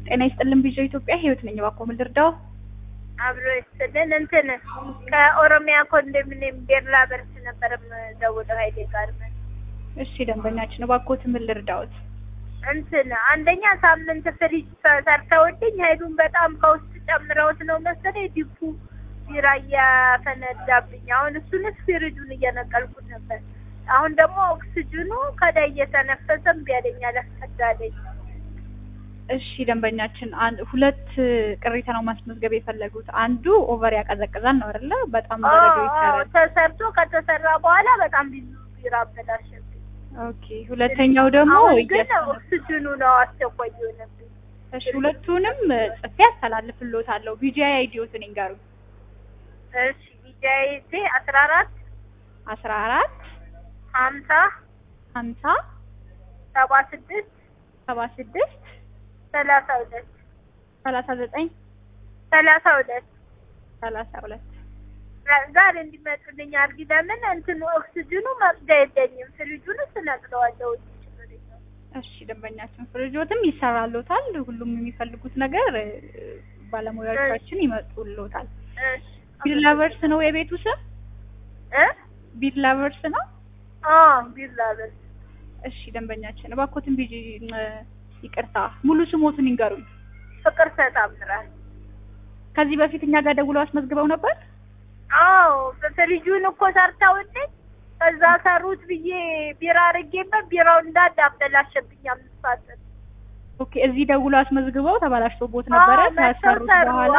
ጤና ይስጥልን ቪዥን ኢትዮጵያ ህይወት ነኝ። እባክዎ ምን ልርዳው? አብሮ ይስጥልን። እንትን ከኦሮሚያ ኮንዶሚኒየም ቤርላ በርስ ነበር የምደውለው ሀይሌ ጋርመንት። እሺ ደንበኛችን እባክዎት ምን ልርዳዎት? እንትን አንደኛ ሳምንት ፍሪጅ ሰርተውልኝ ኃይሉን በጣም ከውስጥ ጨምረውት ነው መሰለኝ ዲፑ ቢራ እያፈነዳብኝ። አሁን እሱንስ ፍሪጁን እየነቀልኩት ነበር። አሁን ደግሞ ኦክስጅኑ ከላይ እየተነፈሰ እምቢ አለኝ አላስፈዳለኝ። እሺ ደንበኛችን አንድ ሁለት ቅሬታ ነው ማስመዝገብ የፈለጉት። አንዱ ኦቨር ያቀዘቅዛል ነው አይደለ? በጣም በረዶ ይሰራል። ተሰርቶ ከተሰራ በኋላ በጣም ብዙ ቢራ አበላሸብኝ። ኦኬ። ሁለተኛው ደግሞ አሁን ግን እየሰነ- ኦክስጅኑ ነው አስቸኳይ የሆነብኝ። እሺ ሁለቱንም ጽፌ አስተላልፍልዎታለሁ። ቢጂአይ አይዲዎትን ይንገሩኝ። እሺ ቢጃይቴ አስራ አራት አስራ አራት ሀምሳ ሀምሳ ሰባ ስድስት ሰባ ስድስት ሰላሳ ሁለት ሰላሳ ዘጠኝ ሰላሳ ሁለት ሰላሳ ሁለት ዛሬ እንዲመጡልኝ አድርጊ። ለምን እንትን ኦክስጅኑ መቅጃ የለኝም። ፍሪጁን ስነቅለዋለሁ። እሺ ደንበኛችን ፍሪጆትም ይሰራልዎታል። ሁሉም የሚፈልጉት ነገር እ፣ ባለሙያዎቻችን ይመጡልዎታል። እሺ ቢር ላቨርስ ነው የቤቱ ስም? እ ቢር ላቨርስ ነው። አ ቢላ በስ እሺ ደንበኛችን እባክዎትን ቢጂ እ፣ ይቅርታ ሙሉ ስሞቱን ይንገሩኝ። ፍቅር ተጣምራል። ከዚህ በፊት እኛ ጋር ደውለው አስመዝግበው ነበር? አዎ ፍሪጁን እኮ ሰርተውልኝ ከዛ ሰሩት ብዬ ቢራ አድርጌበት ቢራው እንዳለ አበላሸብኝ። አምስት ሰዓት ኦኬ እዚህ ደውለው አስመዝግበው ተበላሽቶቦት ነበረ አዎ፣ መጥተው ከሰሩት ሰሩ። በኋላ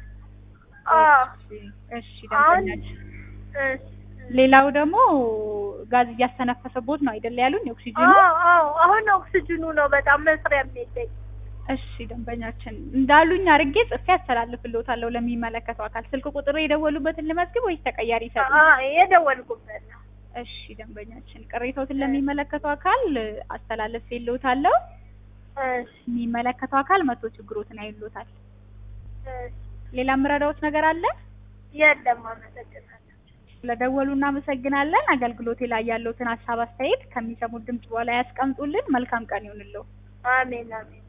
አዎ አዎ እሺ እሺ አሁን ደንበኛችን እሺ ሌላው ደግሞ ጋዝ እያስተነፈሰቦት ነው አይደል ያሉኝ ኦክሲጅኑ አዎ አዎ አሁን ኦክስጅኑ ነው በጣም መስሪያ የሚለኝ። እሺ ደንበኛችን እንዳሉኝ አርጌ ጽፌ አስተላልፍልዎታለሁ ለሚመለከተው አካል ስልክ ቁጥር የደወሉበትን ልመዝግብ ወይስ ተቀያሪ ይሰጡ አ የደወልኩበት ነው። እሺ ደንበኛችን ቅሬታዎትን ለሚመለከተው አካል አስተላልፍልዎታለሁ እሺ የሚመለከተው አካል መቶ ችግሮትን አይሎታል እሺ ሌላ የምረዳዎት ነገር አለ የለም አመሰግናለሁ። ስለደወሉ እናመሰግናለን አገልግሎቴ ላይ ያለውትን ሀሳብ አስተያየት ከሚሰሙት ድምጽ በኋላ ያስቀምጡልን መልካም ቀን ይሁንልዎ አሜን አሜን።